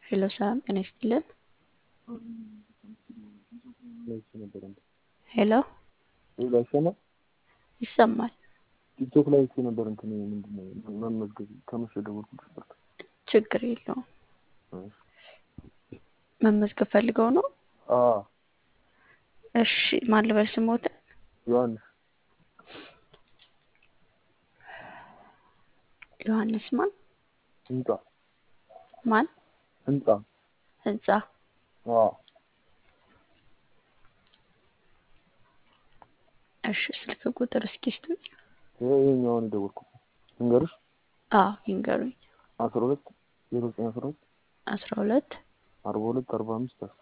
ሄሎ ሰላም ጤና ይስጥልን። ሄሎ ይሰማል? ይሰማል። ቲክቶክ ላይ አይቼ ነበር እንትን ምንድን ነው መመዝገብ ከመሸ ደወልኩልሽ ነበር። ችግር የለውም። መመዝገብ ፈልገው ነው? አዎ እሺ ማን ልበል ስሞትን? ዮሐንስ ዮሐንስ ማን ህንጻ ማን? ህንጻ ህንጻ አዎ እሺ ስልክ ቁጥር እስኪ ስጡኝ። ይሄ ይሄኛውን የደወልኩት እንገርሽ አዎ ይንገሩኝ። አስራ ሁለት ዜሮ ዘጠኝ አስራ ሁለት አስራ ሁለት አርባ ሁለት አርባ አምስት አስር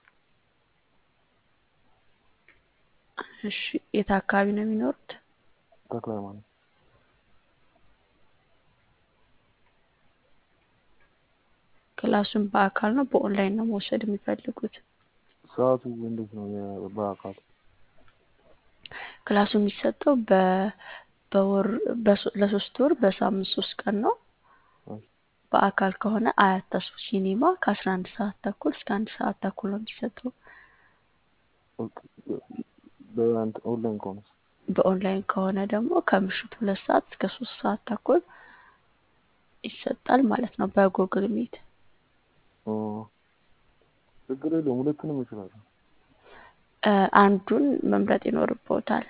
እሺ የት አካባቢ ነው የሚኖሩት? ተክለ ሃይማኖት ክላሱን በአካል ነው በኦንላይን ነው መውሰድ የሚፈልጉት? ሰዓቱ እንዴት ነው? የ- በአካል ክላሱ የሚሰጠው በ በወር በሶ- ለሶስት ወር በሳምንት ሶስት ቀን ነው። እሺ። በአካል ከሆነ አያት ተስፎ ሲኒማ ከአስራ አንድ ሰዓት ተኩል እስከ አንድ ሰዓት ተኩል ነው የሚሰጠው። በእንትን ኦንላይን ከሆነ በኦንላይን ከሆነ ደግሞ ከምሽቱ ሁለት ሰዓት እስከ ሶስት ሰዓት ተኩል ይሰጣል ማለት ነው በጉግል ሚት። ችግር የለውም። ሁለቱንም እችላለሁ። እ፣ አንዱን መምረጥ ይኖርብዎታል።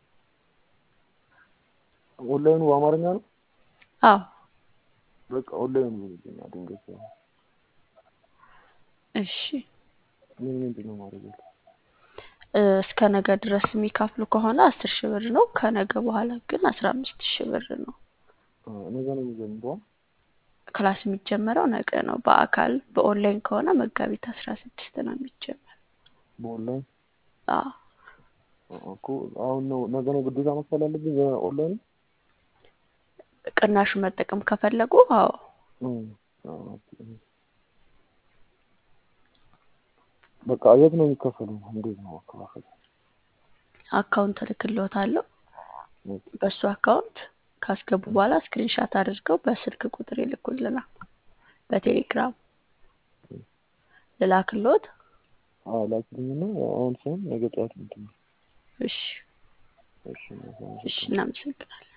ኦንላይኑ በአማርኛ ነው። አዎ በቃ ኦንላይኑ ይሆንልኛል። ድንገት ያው እሺ ምን ምንድን ነው ማድረግ ያለው? እ፣ እስከ ነገ ድረስ የሚከፍሉ ከሆነ አስር ሺህ ብር ነው። ከነገ በኋላ ግን አስራ አምስት ሺህ ብር ነው። ነገ ነው የሚጀምረው። ክላስ የሚጀመረው ነገ ነው። በአካል በኦንላይን ከሆነ መጋቢት አስራ ስድስት ነው የሚጀመር። በኦንላይን አዎ እኮ አሁን ነው ነገ ነው ግዴታ መክፈል አለብኝ በኦንላይን ቅናሹ መጠቀም ከፈለጉ አዎ በቃ የት ነው የሚከፈለው? እንዴት ነው መከፋፈል? አካውንት እልክልዎታለሁ። በሱ አካውንት ካስገቡ በኋላ ስክሪንሻት አድርገው በስልክ ቁጥር ይልኩልናል። በቴሌግራም ልላክልዎት? አዎ ላኪልኝና አሁን ሳይሆን ነገ ጠዋት እንትን ነው። እሺ እሺ እሺ፣ እናመሰግናለን።